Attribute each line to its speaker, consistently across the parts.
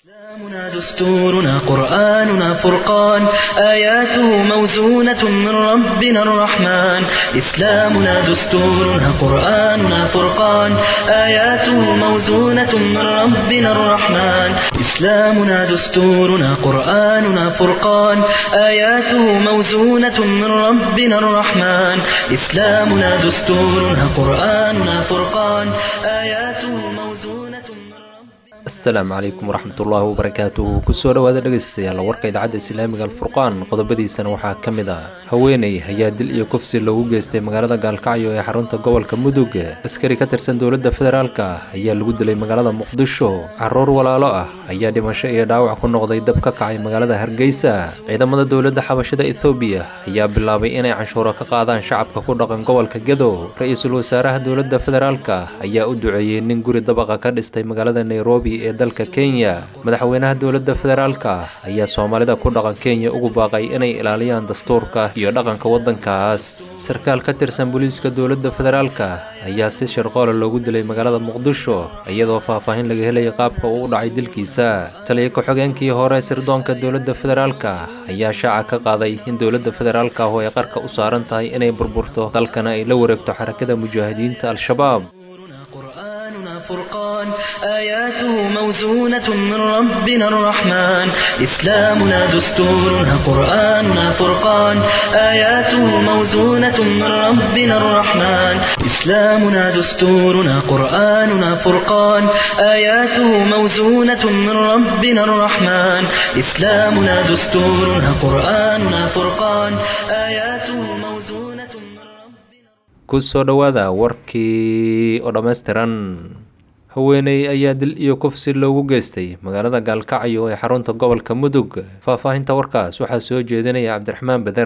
Speaker 1: إسلامنا دستورنا قرآننا فرقان آياته موزونة من ربنا الرحمن إسلامنا دستورنا قرآننا فرقان آياته موزونة من ربنا الرحمن إسلامنا دستورنا قرآننا فرقان آياته موزونة من ربنا الرحمن إسلامنا دستورنا قرآننا فرقان آياته موزونة من ربنا
Speaker 2: asalaamu calaykum waraxmatullaahi wabarakaatuhu kusoo dhowaada dhegaystayaal warka idaacadda islaamiga alfurqaan qodobadiisana waxaa ka mid ah haweeney ayaa dil iyo kufsi loogu geystay magaalada gaalkacyo ee xarunta gobolka mudug askari ka tirsan dowladda federaalka ayaa lagu dilay magaalada muqdisho caruur walaalo ah ayaa dhimasho iyo dhaawac ku noqday dab ka kacay magaalada hargeysa ciidamada dowladda xabashada ethoobiya ayaa bilaabay inay canshuuro ka qaadaan shacabka ku dhaqan gobolka gedo ra-iisul wasaaraha dowladda federaalka ayaa u duceeyey nin guri dabaqa ka dhistay magaalada nairobi ee dalka kenya madaxweynaha dowladda federaalka ayaa soomaalida ku dhaqan kenya ugu baaqay inay ilaaliyaan dastuurka iyo dhaqanka waddankaas sarkaal ka tirsan booliiska dowladda federaalka ayaa si sharqoola loogu dilay magaalada muqdisho iyadoo faahfaahin laga helaya qaabka uu u dhacay dilkiisa taliya ku-xigeenkii hore sirdoonka dowladda federaalka ayaa shaaca ka qaaday in dowladda federaalka oo ay qarka u saaran tahay inay burburto dalkana ay la wareegto xarakada mujaahidiinta al-shabaab
Speaker 1: دستورنا قرآننا فرقان آياته موزونة من ربنا الرحمن إسلامنا دستورنا قرآننا فرقان آياته موزونة من ربنا الرحمن إسلامنا دستورنا قرآننا فرقان آياته موزونة من ربنا الرحمن إسلامنا دستورنا قرآننا فرقان آياته موزونة من ربنا
Speaker 2: kusoo dhowaada warkii oo dhammaystiran haweeney ayaa dil iyo kufsi loogu geystay magaalada gaalkacyo ee xarunta gobolka mudug faahfaahinta warkaas waxaa soo jeedinaya cabdiraxmaan beder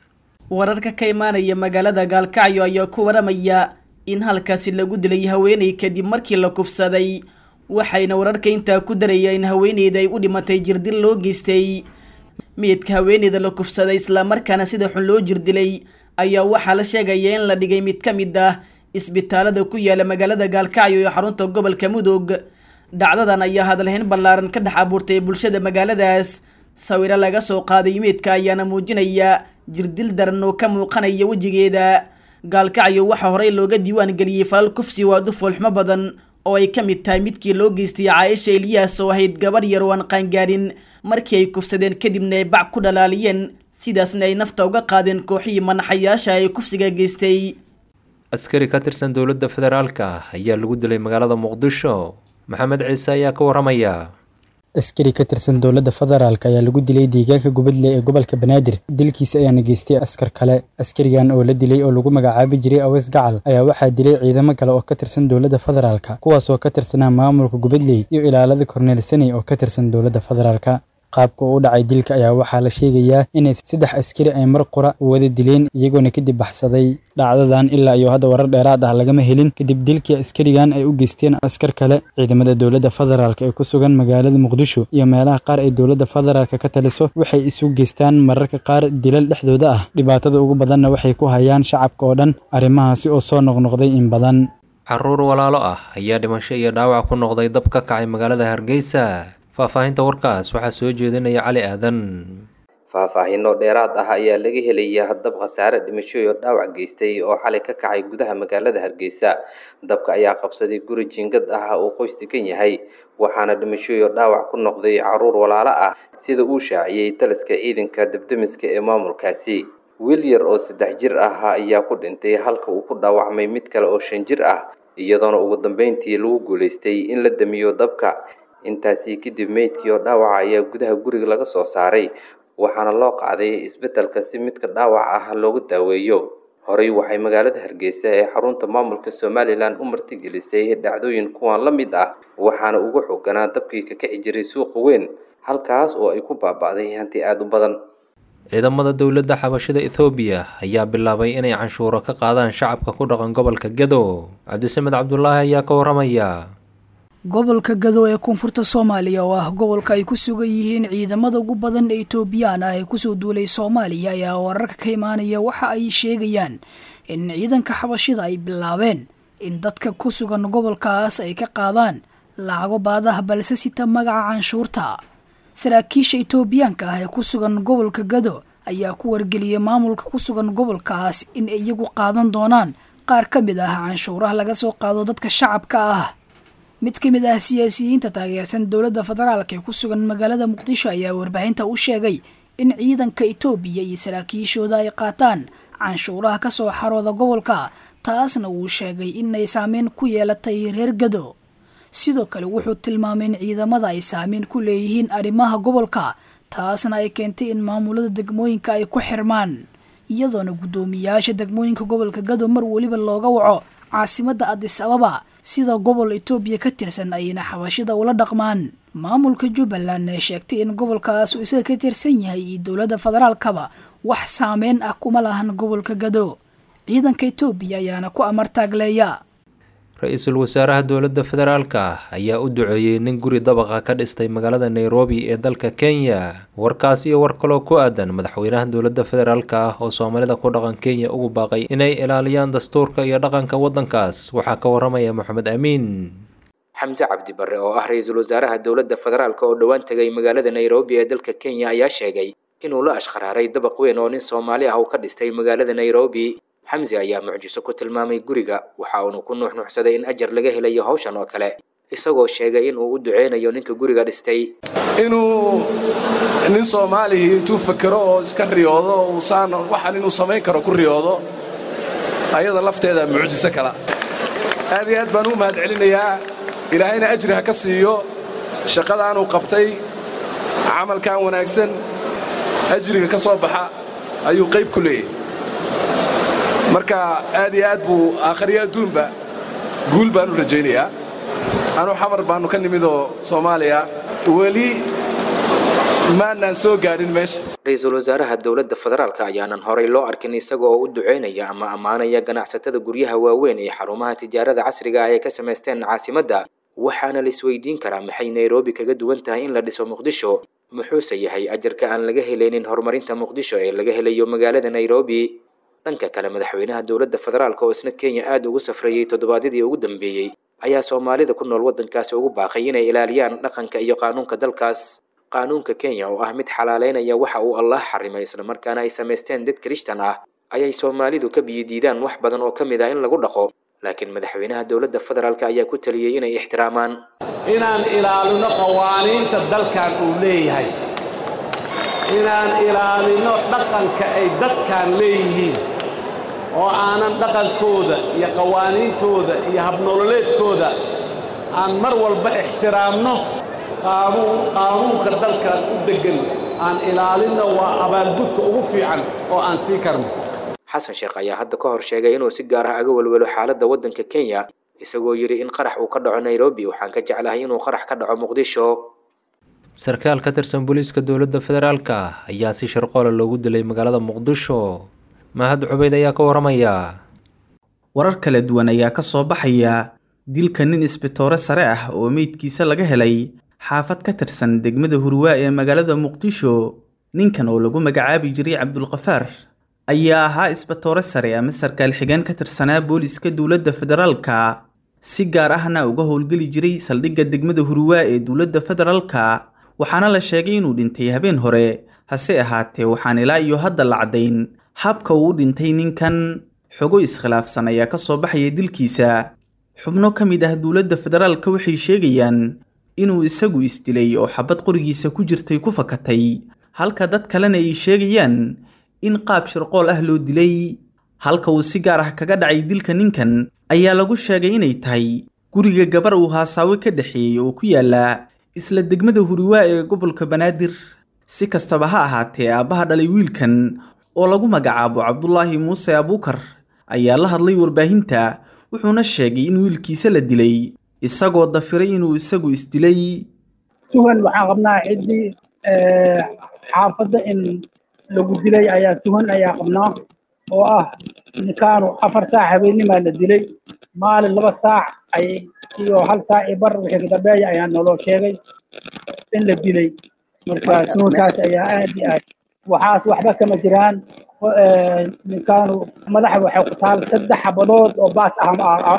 Speaker 3: wararka ka imaanaya magaalada gaalkacyo ayaa ku waramaya in halkaasi lagu dilay haweeney kadib markii la kufsaday waxayna wararka intaa ku daraya in haweeneyda ay u dhimatay jirdil loo geystay meydka haweeneyda la kufsaday islamarkaana sida xun loo jirdilay ayaa waxaa la sheegaya in la dhigay mid ka mid ah isbitaalada ku yaala magaalada gaalkacyo ee xarunta gobolka mudug dhacdadan ayaa hadalhayn ballaaran ka dhex abuurtay bulshada magaaladaas sawiro laga soo qaaday meydka ayaana muujinaya jirdil daran oo ka muuqanaya wejigeeda gaalkacyo waxaa horey looga diiwaan geliyey falal kufsi waadu foolxumo badan oo ay ka mid tahay midkii loo geystay caaisha eliyaas oo ahayd gabar yar oo aan qaangaadhin markii ay kufsadeen kadibna ay bac ku dhalaaliyeen sidaasna ay nafta uga qaadeen kooxihii manaxayaasha ee kufsiga geystay
Speaker 2: askari ka tirsan dowladda federaalka ayaa lagu dilay magaalada muqdisho maxamed ciise ayaa ka waramaya
Speaker 4: askari ka tirsan dowladda federaalk ayaa lagu dilay deegaanka gubadle ee gobolka banaadir dilkiisa ayaana geystay askar kale askarigan oo la dilay oo lagu magacaabi jiray aweys gacal ayaa waxaa dilay ciidamo kale oo ka tirsan dowladda federaalka kuwaas oo ka tirsanaa maamulka gubadley iyo ilaalada korneel saney oo ka tirsan dowladda federaalka qaabka uu u dhacay dilka ayaa waxaa la sheegayaa inay saddex askari ay mar qura wada dileen iyagoona kadib baxsaday dhacdadan ilaa iyo hadda warar dheeraad ah lagama helin kadib dilkii askarigan ay u geysteen askar kale ciidamada dowladda federaalk ee ku sugan magaalada muqdisho iyo meelaha qaar ay dowladda federaalk ka taliso waxay isu geystaan mararka qaar dilal dhexdooda ah dhibaatada ugu badanna waxay ku hayaan shacabka oo dhan arrimahaasi oo soo noqnoqday in badan
Speaker 2: caruur walaalo ah ayaa dhimasho iyo dhaawac ku noqday dab ka kacay magaalada hargeysa faahfaahinta warkaas waxaa soo jeedinaya cali aadan
Speaker 5: faahfaahinno dheeraad ah ayaa laga helayaa dab khasaare dhimasho iyo dhaawac geystay oo xalay ka kacay gudaha magaalada hargeysa dabka ayaa qabsaday guri jiingad ah uu qoys degan yahay waxaana dhimasho iyo dhaawac ku noqday caruur walaalo ah sida uu shaaciyey taliska ciidanka debdemiska ee maamulkaasi wiil yar oo saddex jir ah ayaa ku dhintay halka uu ku dhaawacmay mid kale oo shan jir ah iyadoona ugu dambeyntii lagu guulaystay in la damiyo dabka intaasi kadib meydkii oo dhaawaca ayaa gudaha guriga laga soo saaray waxaana loo qaaday isbetelka si midka dhaawac ah loogu daaweeyo horey waxay magaalada hargeysa ee xarunta maamulka somalilan u martigelisay dhacdooyin kuwan la mid ah waxaana ugu xooganaa dabkii ka kici jiray suuqa weyn halkaas oo ay ku baaba'day hanti aada u badan
Speaker 2: ciidamada dowladda xabashada ethoobiya ayaa bilaabay inay canshuuro ka qaadaan shacabka ku dhaqan gobolka gedo cabdisamed cabdulaahi ayaa ka waramaya
Speaker 6: gobolka gado ee koonfurta soomaaliya oo ah gobolka ay ku sugan yihiin ciidamada ugu badan ee etoobiyaan ah ee kusoo duulay soomaaliya ayaa wararka ka imaanaya waxa ay sheegayaan in ciidanka xabashida ay bilaabeen in dadka ku sugan gobolkaas ay ka qaadaan lacago baadaha balse sita magaca canshuurta saraakiisha itoobiyaanka ah ee ku sugan gobolka gado ayaa ku wargeliyay maamulka ku sugan gobolkaas in ay iyagu qaadan doonaan qaar ka mid ah canshuuraha laga soo qaado dadka shacabka ah mid ka mid ah siyaasiyiinta taageersan dowladda federaalk ee ku sugan magaalada muqdisho ayaa warbaahinta u sheegay in ciidanka itoobiya iyo saraakiishooda ay qaataan canshuuraha ka soo xarooda gobolka taasna wuu sheegay inay saameyn ku yeelatay reer gado sidoo kale wuxuu tilmaamay in ciidamada ay saameyn ku leeyihiin arrimaha gobolka taasna ay keentay in maamulada degmooyinka ay ku xirmaan iyadoona guddoomiyaasha degmooyinka gobolka gado mar weliba looga waco caasimadda adis ababa sida gobol itoobiya ka tirsan ayna xabashida ula dhaqmaan maamulka jubbaland ee sheegtay in gobolkaas uu isaga ka tirsan yahay iyo dowladda federaalkaba wax saameyn ah kuma lahan gobolka gado ciidanka itoobiya ayaana ku amar taagleeya
Speaker 2: ra-iisul wasaaraha dowladda federaalka ayaa u duceeyey nin guri dabaqa ka dhistay magaalada nairobi ee dalka kenya warkaas iyo war kaloo ku aadan madaxweynaha dowladda federaalka ah oo soomaalida ku dhaqan kenya ugu baaqay inay ilaaliyaan dastuurka iyo dhaqanka waddankaas waxaa ka waramaya moxamed amiin
Speaker 5: xamse cabdi barre oo ah ra-iisul wasaaraha dowladda federaalk oo dhowaan tegay magaalada nairobi ee dalka kenya ayaa sheegay inuu la ashqaraaray dabaq weyn oo nin soomaali ah uu ka dhistay magaalada nairobi xamse ayaa mucjiso ku tilmaamay guriga waxa uunu ku nuuxnuuxsaday in ajar laga helayo hawshan oo kale isagoo sheegay inuu u duceynayo ninka guriga dhistay
Speaker 7: inuu nin soomaalihii intuu fakero oo iska riyoodo uusaan waxaan inuu samayn karo ku riyoodo ayada lafteeda mucjiso kala aad iyo aad baan u mahad celinayaa ilaahayna ajri ha ka siiyo shaqadaanuu qabtay camalkan wanaagsan ajriga ka soo baxa ayuu qayb ku leeyahy marka aad iyo aad buu aakhariyo adduunba guul baan u rajaynayaa anuu xamar baannu ka nimidoo soomaaliya weli maannaan soo gaadhin meesha
Speaker 5: ra-iisul wasaaraha dowladda federaalk ayaanan horay loo arkin isaga oo u duceynaya ama ammaanaya ganacsatada guryaha waaweyn ee xarumaha tijaarada casriga ah ee ka samaysteen caasimadda waxaana la isweydiin karaa maxay nairobi kaga duwan tahay in la dhiso muqdisho muxuuse yahay ajarka aan laga helaynin horumarinta muqdisho ee laga helayo magaalada nairobi dhanka kale madaxweynaha dowladda federaalk oo isna kenya aad ugu safrayey toddobaadyadii ugu dambeeyey ayaa soomaalida ku nool waddankaasi ugu baaqay inay ilaaliyaan dhaqanka iyo qaanuunka dalkaas qaanuunka kenya oo ah mid xalaaleynaya waxa uu allah xarimay islamarkaana ay samaysteen dad kirishtan ah ayay soomaalidu ka biyidiidaan wax badan oo ka mid ah in lagu dhaqo laakiin madaxweynaha dowladda federaalk ayaa ku taliyey inay ixtiraamaan
Speaker 8: inaan ilaalino qawaaniinta dalkan uu leeyahay inaan ilaalino dhaqanka ay dadkan leeyihiin oo aanan dhaqankooda iyo qawaaniintooda iyo habnololeedkooda aan mar walba ixtiraamno qaanuunka dalkan u deggan aan ilaalinno waa abaalgudka ugu fiican oo aan sii karno
Speaker 5: xasan sheekh ayaa hadda ka hor sheegay inuu si gaar ah aga welwelo xaaladda waddanka kenya isagoo yidhi in qarax uu ka dhaco nairobi waxaan ka jeclahay inuu qarax ka dhaco muqdisho
Speaker 2: sarkaal ka tirsan booliiska dowladda federaalka ayaa si sharqoola loogu dilay magaalada muqdisho mahad cubeyd ayaa ka waramaya
Speaker 9: warar kala duwan ayaa ka soo baxaya dilka nin isbitoore sare ah oo meydkiisa laga helay xaafad ka tirsan degmada hurwaa ee magaalada muqdisho ninkan oo lagu magacaabi jiray cabdulkafaar ayaa ahaa isbitoore sare ama sarkaal xigeen ka tirsanaa booliiska dowladda federaalka si gaar ahna uga howlgeli jiray saldhigga degmada hurwaa ee dowladda federaalka waxaana la sheegay inuu dhintay habeen hore hase ahaatee waxaan ilaa iyo hadda la caddayn habka uu u dhintay ninkan xogo iskhilaafsan ayaa ka soo baxaya dilkiisa xubno ka mid ah dowladda federaalka waxay sheegayaan inuu isagu isdilay oo xabad qorigiisa ku jirtay ku fakatay halka dad kalena ay sheegayaan in qaab shirqool ah loo dilay halka uu si gaar ah kaga dhacay dilka ninkan ayaa lagu sheegay inay tahay guriga gabar uu haasaawe ka dhexeeyey oo ku yaala isla degmada huriwaa ee gobolka banaadir si kastaba ha ahaatee aabbaha dhalay wiilkan oo lagu magacaabo cabdulaahi muuse abuukar ayaa la hadlay warbaahinta wuxuuna sheegay in wiilkiisa la dilay isagoo dafiray inuu isagu isdilay
Speaker 10: tugan waxaan qabnaa ciddii xaafadda in lagu dilay ayaa tugan ayaa qabnaa oo ah ninkaanu afar saac habeenimaa la dilay maalin laba saac ay iyo hal saac iyo bar wixii kadambeeya ayaa naloo sheegay in la dilay marka tugankaas ayaa aad iyo aad waxaas waxba kama jiraan ninkaanu madaxa waxay ku taal saddex xabadood oo baas ah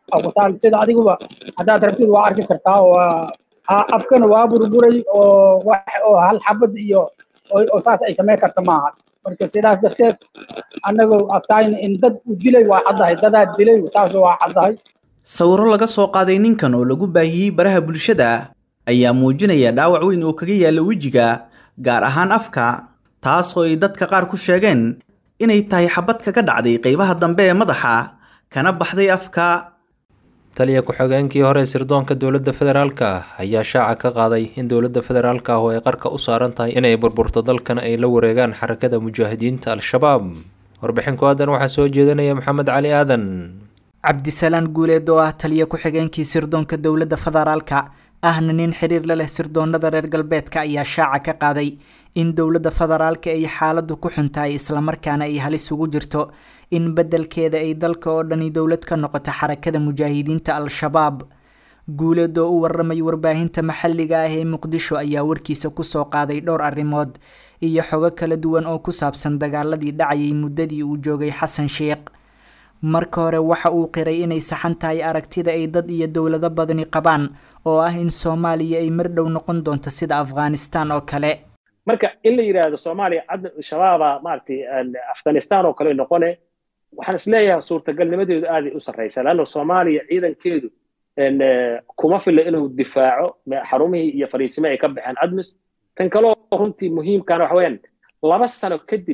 Speaker 10: aqutaal sida adiguba haddaad rabtid waa arki kartaa waa afkana waa burburay oo wax oo hal xabad iyo oo saas ay samayn karta maaha marka sidaas darteed annagu aftayn in dad u dilay waa caddahay dadaa dilay taas waa caddahay
Speaker 9: sawiro laga soo qaaday ninkan oo lagu baahiyey baraha bulshada ayaa muujinaya dhaawac weyn oo kaga yaalla wejiga gaar ahaan afka taas oo ay dadka qaar ku sheegeen inay tahay xabad kaga dhacday qaybaha dambe ee madaxa kana baxday afka
Speaker 2: taliya ku-xigeenkii hore sirdoonka dowladda federaalka ayaa shaaca ka qaaday in dowladda federaalka ah oo ay qarka u saaran tahay inay burburto dalkana ay la wareegaan xarakada mujaahidiinta al-shabaab warbixin ku aadan waxaa soo jeedinaya maxamed cali aadan
Speaker 11: cabdisalaan guuleed oo ah taliya ku-xigeenkii sirdoonka dowladda federaalka ahna nin xiriir la leh sirdoonada reer galbeedka ayaa shaaca ka qaaday in dowladda federaalka ay xaaladu ku xun tahay islamarkaana ay halis ugu jirto in beddelkeeda ay dalka oo dhani dowlad ka noqoto xarakada mujaahidiinta al-shabaab guuleed oo u waramay warbaahinta maxalliga ah ee muqdisho ayaa warkiisa kusoo qaaday dhowr arrimood iyo xogo kala duwan oo ku saabsan dagaaladii dhacayay muddadii uu joogay xasan sheekh marka hore waxa uu qiray inay saxan tahay aragtida ay dad iyo dowlado badani qabaan oo ah in soomaaliya ay mar dhow noqon doonto sida afghanistan oo kale
Speaker 12: marka in la yidhaahdo soomaaliya shabaaba maaragtay afghanistan oo kale noqone waxaan isleeyahay suurtagalnimadeedu aaday u sarraysa leanna soomaaliya ciidankeedu kuma filla inuu difaaco xarumihii iyo fariisime ay ka baxeen admis tan kaleo runtii muhiimkana waxa weeyaan laba sano kadib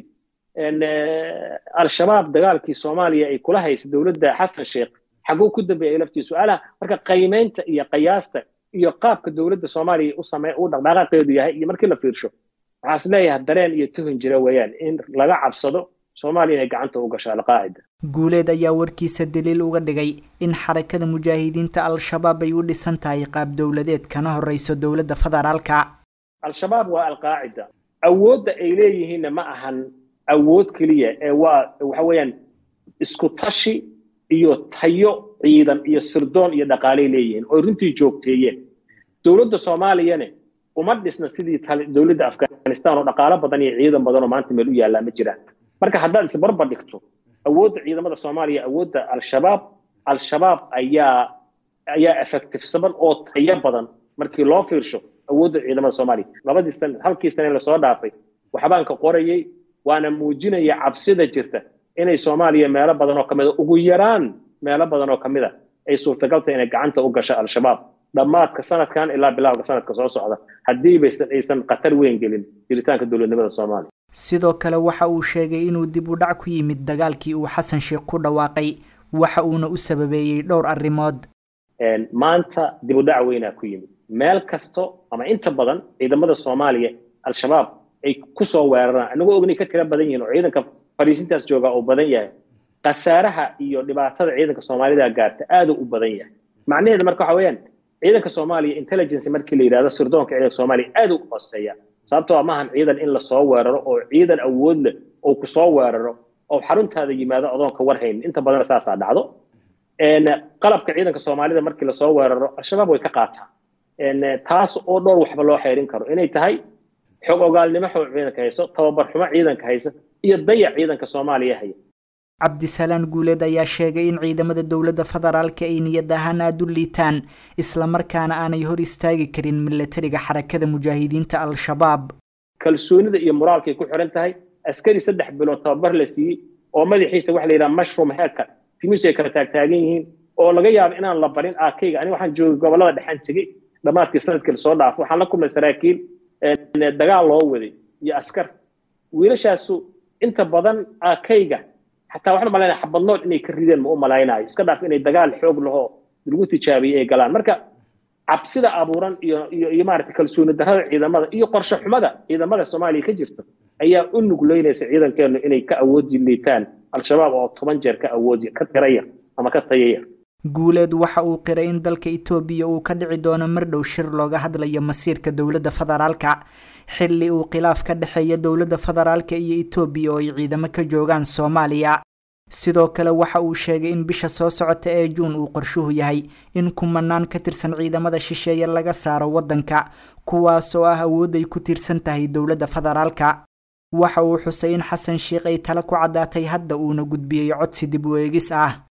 Speaker 12: al-shabaab dagaalkii soomaaliya ay kula haysa dowladda xasan sheekh xaguu ku dambeeyay laftii su-aalaha marka qiimaynta iyo qiyaasta iyo qaabka dowladda soomaaliya u samey uu dhaqdhaqaaqeedu yahay iyo markii la fiirsho waxaan is leeyahay dareen iyo tuhun jira weeyaan in laga cabsado soomaaliya inay gacanta u gasho alqaacida
Speaker 11: guuleed ayaa warkiisa daliil uga dhigay in xarakada mujaahidiinta al-shabaab ay u dhisan tahay qaab dowladeed kana horeyso dowladda federaalka
Speaker 12: al-shabaab waa alqaacida awoodda ay leeyihiinna ma ahan awood keliya ee waa waxa weeyaan isku tashi iyo tayo ciidan iyo sirdoon iyo dhaqaalay leeyihiin oo runtii joogteeyeen dowladda soomaaliyane uma dhisna sidii dowladda afghanistan oo dhaqaalo badan iyo ciidan badan oo maanta meel u yaallaa ma jiraan marka haddaad isbarbar dhigto awoodda ciidamada soomaaliya awoodda al-shabaab al-shabaab ayaa ayaa effectivesaban oo tayo badan markii loo fiirsho awoodda ciidamada soomaaliya labadii san halkii sane lasoo dhaafay waxbaan ka qorayay waana muujinaya cabsida jirta inay soomaaliya meelo badan oo ka mid a ugu yaraan meelo badan oo ka mid a ay suurtagalta inay gacanta u gasho al-shabaab dhammaadka sanadkan ilaa bilowga sanadka soo socda haddiibaysan aysan khatar weyn gelin jiritaanka dowladnimada soomaaliya
Speaker 11: sidoo kale waxa uu sheegay inuu dib u dhac ku yimid dagaalkii uu xasan sheekh ku dhawaaqay waxa uuna u sababeeyey dhowr arrimood
Speaker 12: maanta dib u dhac weynaa ku yimid meel kasto ama inta badan ciidamada soomaaliya al-shabaab ay kusoo weeraraan anagoo ognay ka tira badan yihiin oo ciidanka fariisintaas jooga uu badan yahay khasaaraha iyo dhibaatada ciidanka soomaalida gaarta aad u badan yahay macnaheeda marka waxa weeyaan ciidanka soomaaliya intelligence markii la yidhahdo sirdoonka ciidanka soomaaliya aad u hooseeya sababtoo maahan ciidan in lasoo weeraro oo ciidan awood leh oo kusoo weeraro oo xaruntaada yimaado adoonka warhayn inta badan saasaa dhacdo qalabka ciidanka soomaalida markii lasoo weeraro al-shabaab way ka qaataa taas oo dhowr waxba loo xeerin karo inay tahay xog ogaalnimo xog ciidanka hayso tababar xumo ciidanka haysa iyo dayac ciidanka soomaaliya haya
Speaker 11: cabdisalaan guuleed ayaa sheegay in ciidamada dowladda federaalka ay niyad ahaan aada u liitaan islamarkaana aanay hor istaagi karin milatariga xarakada mujaahidiinta al-shabaab
Speaker 12: kalsoonida iyo moraalkay ku xiran tahay askari saddex bilood tababar la siiyey oo madaxiisa waxa la yidhaha mushroom headka timisu ay kala taagtaagan yihiin oo laga yaabo inaan la barin aakayga aniga waxaan joogay gobollada dhexaan tegey dhammaadkii sanadkii lasoo dhaafo waxaan la kulmay saraakiil dagaal loo waday iyo askar wiilashaasu inta badan aakayga xataa waxaan malaynaya xabad nool inay ka rideen ma u malaynayo iska dhaaf inay dagaal xoog lahoo lagu tijaabiyey ay galaan marka cabsida abuuran iyo iyo iyo maaragtay kalsooni darrada ciidamada iyo qorshe xumada ciidamada soomaaliya ka jirta ayaa u nugleynaysa ciidankeenu inay ka awoodi liitaan al-shabaab oo toban jeer ka awoodi ka tiraya ama ka tayaya
Speaker 11: guuleed waxa uu qiray in dalka itoobiya uu ka dhici doono mar dhow shir looga hadlayo masiirka dowladda federaalka xilli uu khilaaf ka dhexeeya dowladda federaalka iyo itoobiya oo ay ciidamo ka joogaan soomaaliya sidoo kale waxa uu sheegay in bisha soo socota ee juun uu qorshuhu yahay in kumanaan ka tirsan ciidamada shisheeye laga saaro waddanka kuwaas oo ah awood ay ku tiirsan tahay dowladda federaalka waxa uu xusay in xasan sheikh ay tala ku caddaatay hadda uuna gudbiyey codsi dib u eegis ah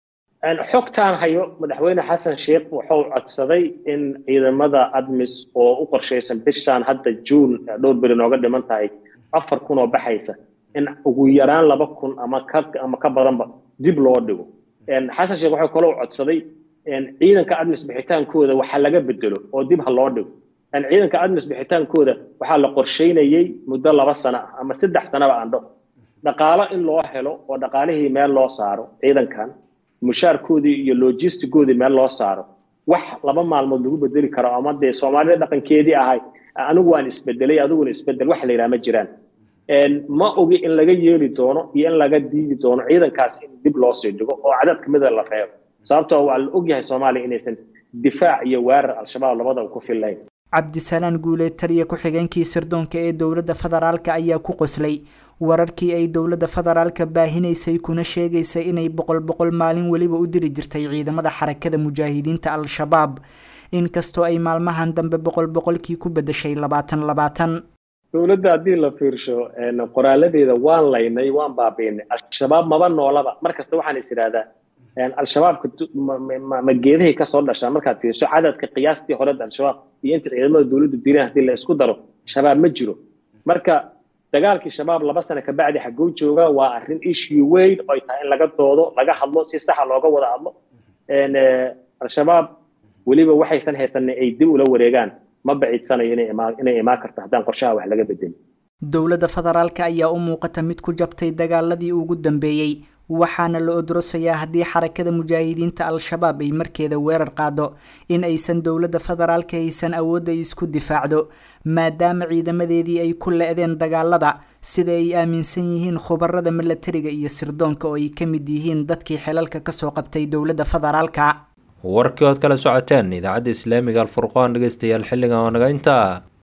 Speaker 12: xogtaan hayo madaxweyne xasan sheekh wuxuu codsaday in ciidamada admis oo u qorshaysan bishaan hadda juun dhowr beri nooga dhiman tahay afar kun oo baxaysa in ugu yaraan laba kun ama ka ama ka badanba dib loo dhigo xasan sheekh wuxuu kaloo codsaday ciidanka admis bixitaankooda waxa laga bedelo oo dib ha loo dhigo ciidanka admis bixitaankooda waxaa la qorsheynayay muddo laba sano ah ama saddex sanaba aan dhaho dhaqaalo in loo helo oo dhaqaalihii meel loo saaro ciidankan mushaarkoodii iyo logistigoodii meel loo saaro wax laba maalmood lagu bedeli karo ama dee soomaalida dhaqankeedii ahay anigu waan isbedelay adiguna isbedel wax la yidhaha ma jiraan ma ogi in laga yeeli doono iyo in laga diidi doono ciidankaas in dib loo sii dhigo oo cadad kamida la reebo sababtoo waa la ogyahay soomaaliya inaysan difaac iyo weerar al-shabaab labadaba ku fillayn
Speaker 11: cabdisalaan guuleed taliya ku-xigeenkii sirdoonka ee dowladda federaalka ayaa ku qoslay wararkii ay dowladda federaalka baahinaysay kuna sheegaysay inay boqol boqol maalin weliba u diri jirtay ciidamada xarakada mujaahidiinta al-shabaab inkastoo ay maalmahan dambe boqol boqolkii ku bedeshay labaatan labaatan
Speaker 12: dowladda haddii la fiirsho qoraaladeeda waan laynay waan baabiinay al-shabaab maba noolaba markasta waxaan is idhahdaa al-shabaabka ma geedahay kasoo dhashaa markaad fiirso cadadka qiyaastii hore al-shabaab iyo inta ciidamada dowladdu direen haddii la isku daro shabaab ma jiro marka dagaalkii shabaab laba sano kabacdi xagguu jooga waa arrin issue weyn oo ay tahay in laga doodo laga hadlo si saxa looga wada hadlo al-shabaab weliba waxaysan haysanay ay dib ula wareegaan ma baciidsanayo inay imaan karto haddaan qorshaha wax laga bedelin
Speaker 11: dowladda federaalka ayaa u muuqata mid ku jabtay dagaaladii ugu dambeeyey waxaana la odrosayaa haddii xarakada mujaahidiinta al-shabaab ay markeeda weerar qaado in aysan dowladda federaalka haysan awoodda ay isku difaacdo maadaama ciidamadeedii ay ku le-deen dagaalada sida ay aaminsan yihiin khubarada milatariga iyo sirdoonka oo ay ka mid yihiin dadkii xelalka kasoo qabtay dowladda federaalka
Speaker 2: warkii ood kala socoteen idaacadda islaamiga alfurqaan dhegeystayaal xilligan oo naga intaa